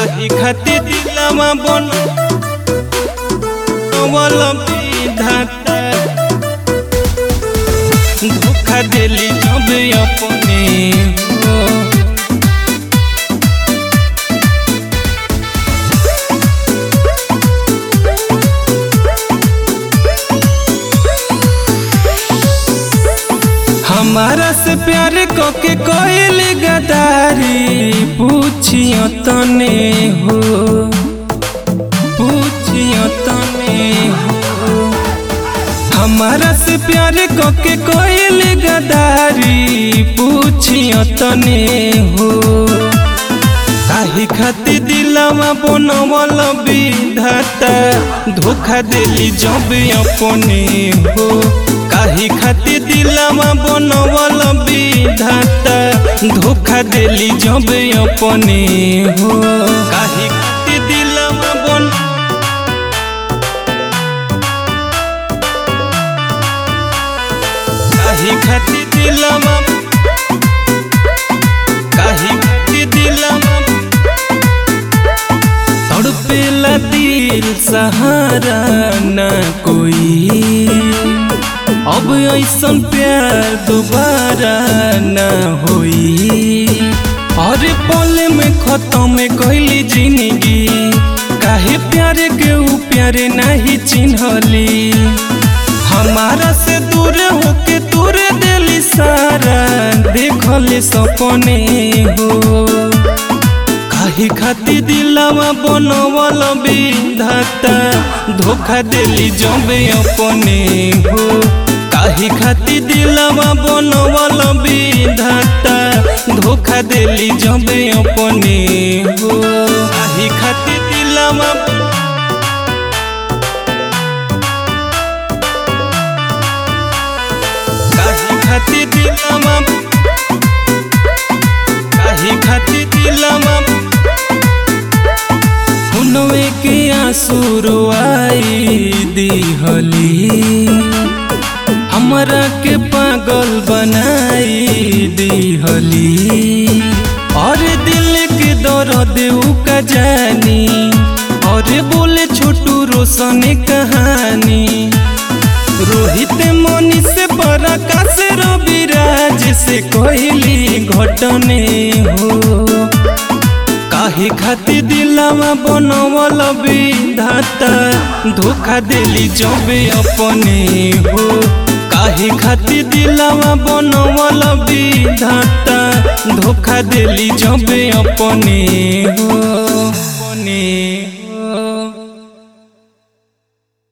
काहे खातिर दिलवा बन वल विधाता धोखा दिली जब अपने हो हमारा से प्यार कके कोयल गदारी पूछियो तने हो पूछियो तने हो हमारा से प्यार कके कोयल गदारी पूछियो तने हो काहे खातिर दिलवा बनवल विधाता धोखा दिली जब अपने हो काहे खातिर दिलवा बनवल विधाता धोखा दिली जब अपने हो काहे खातिर दिलवा बन काहे खातिर दिलवा काहे खातिर दिलवा तड़पेला दिल सहारा न कोई अब ऐसन प्यार दोबारा न होई और पल में खत्म कैली जिंदगी काहे प्यार के ऊ प्यार नहीं चिन्हली हमारा से दूर होके दूर दिली सारा देखले सपने हो काहे खातिर दिलवा बनवल विधाता धोखा दिली जब अपने हो काहे खातिर दिलवा बनवल विधाता धोखा दिली जब अपने हो काहे खातिर दिलवा काहे खातिर दिलवा काहे खातिर दिलवा हुनवे के आंसू रोआई दिहली हमरा के पागल बनाई दिहली और दिल के दर्द उ का जानी और बोले छोटू रोशन कहानी रोहित मनी से बड़ा से रविराज से कहली घटने हो काहे खातिर दिलवा बनवल विधाता धोखा दिली जब अपने हो काहे खातिर दिलवा बनवल विधाता धोखा दिली जब अपने हो